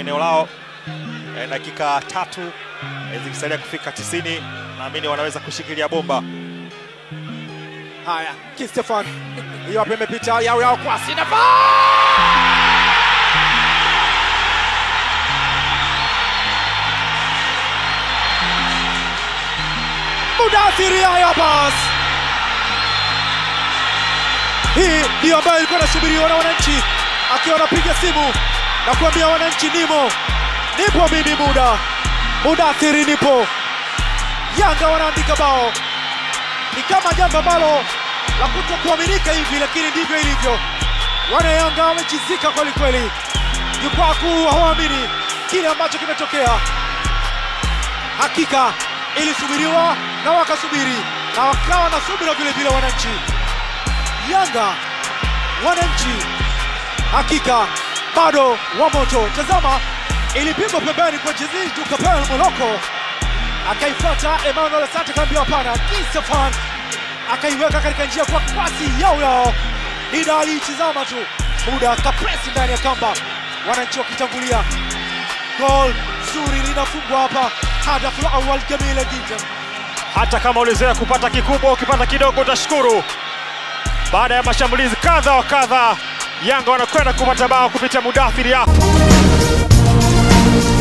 eneo lao. E, dakika tatu e, zikisalia kufika 90, naamini wanaweza kushikilia bomba. Haya, Kistefan hiyo hapa imepita yao yao kwa Sinafa Mudathiri haya bas. Hii ndiyo ambayo ilikuwa inasubiriwa na wananchi, akiwa anapiga simu na kuambia wananchi, nimo nipo mimi, muda Mudathiri nipo. Yanga wanaandika bao ni kama jambo ambalo la kutokuaminika hivi, lakini ndivyo ilivyo. Wana Yanga wamechizika kweli kweli, jukwaa kuu hawaamini kile ambacho kimetokea. Hakika ilisubiriwa na wakasubiri na wakawa na subira vile vile. Wananchi Yanga, wananchi hakika bado wa moto. Tazama, ilipigwa pembeni kwa Jizidu Kapel Moloko akaifuata Emmanuel Asante, kaambia hapana. Kistefan akaiweka katika njia kwa kasi yao yao, Dida aliitizama tu, muda kapresi ndani ya kamba, wananchi wakitangulia. Gol zuri linafungwa hapa, hadafu la awal Jamila Gita. Hata kama ulizoea kupata kikubwa, ukipata kidogo utashukuru. Baada ya mashambulizi kadha wa kadha, Yanga wanakwenda kupata bao kupitia Mudathiri hapo.